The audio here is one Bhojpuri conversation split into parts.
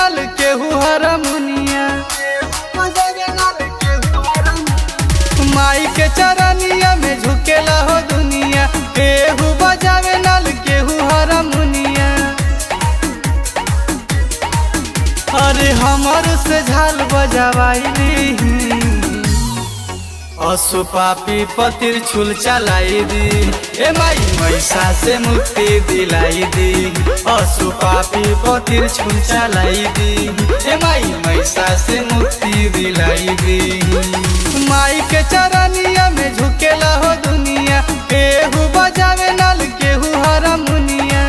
नाल केहू हरमुनिया माई के चरनिया में झुकेला हो दुनिया केहू बजावे नाल केहू हरमुनिया अरे हमर से झाल बजावाई असु पापी पतिर छुल चलाई दी ए माई मैसा से मुक्ति दिलाई दी असु पापी पतिर छुल चलाई दी ए माई मैसा से मुक्ति दिलाई दी माई के चरनिया में झुकेला हो दुनिया केहू बजावे नाल केहू हरमुनिया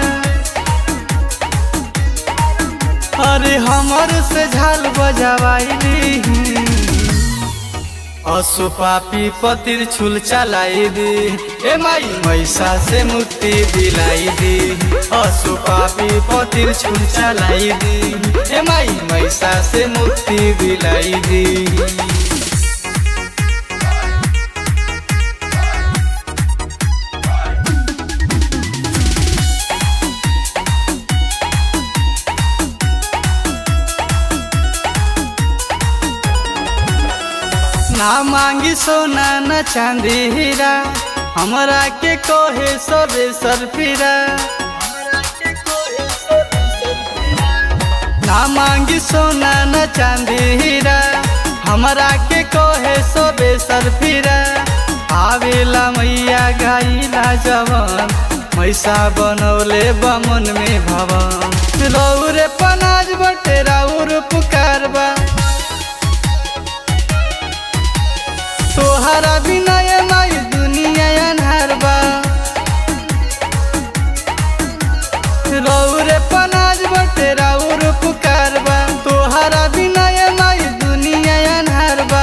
अरे हमर से झाल बजावाई असु पापी पतिर छुल चलाई दी ए माई मैसा से मुक्ति दिलाई दी असु पापी पतिर छुल चलाई दी ए माई मैसा से मुक्ति दिलाई दी ना मांगी सोना न चांदी हीरा हमरा के कोहे सबे सरफिरा ना मांगी सोना न चांदी हीरा हमरा के कोहे सबे सरफिरा आवेला मैया गाइला जवन मैसा बनौले बमन में भवन रौरे पनाज बटे राउर पुकारबा तोहरा बिना ये माई दुनिया अन्हार बा रौरे पनाज बटे राउर पुकार बा तोहरा बिना ये माई दुनिया अन्हार बा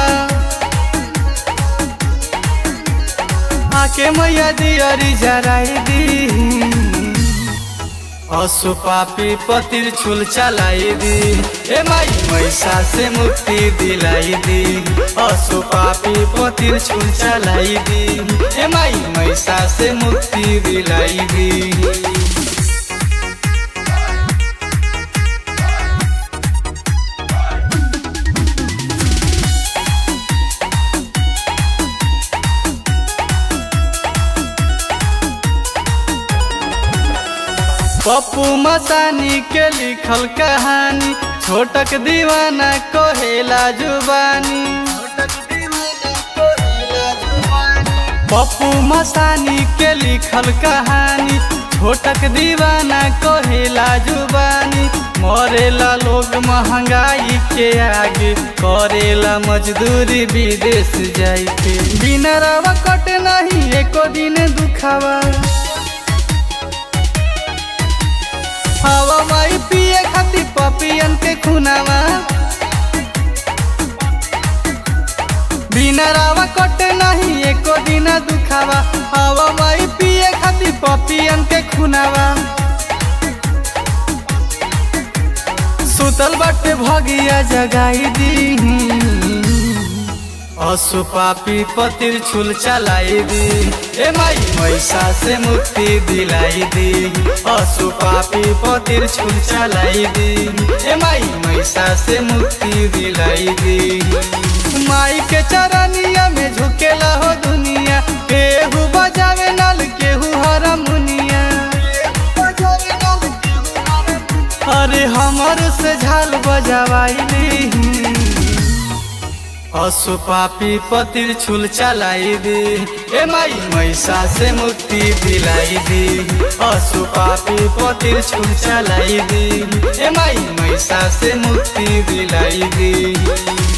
आके मैया दियरी जराई दी असु पापी पतिर छुल चलाई दी ए माई मैसा से मुक्ति दिलाई दी असु पापी पतिर छुल चलाई दी ए माई मैसा से मुक्ति दिलाई दी पप्पू मसानी के लिखल कहानी छोटक दीवाना कहेला जुबानी पप्पू मसानी के लिखल कहानी छोटक दीवाना कहेला जुबानी मरेला लोग महंगाई के आगे करेला मजदूरी विदेश जाई के बिना रवा कट नहीं एको दिन दुखावा हवा माई पिए खाती पपियन के खुनावा बिना रावा कटे नहीं एको दिन दुखावा हवा माई पिए खाती पपियन के खुनावा सुतल बाटे भगिया जगाई दी असु पापी पतिर छुल चलाई दी ए माई मैसा से मुक्ति दिलाई दी असु पापी पतिर छुल चलाई दी ए माई मैसा से मुक्ति दिलाई दी माई के चरनिया में झुकेला हो दुनिया केहू बजावे नाल केहू हरमुनिया अरे हमर से झाल बजावाई असु पापी पतिर छुल चलाई दी ए माई मैसा से मुक्ति दिलाई दी असु पापी पतिर छुल चलाई दी ए माई मैसा से मुक्ति दिलाई दी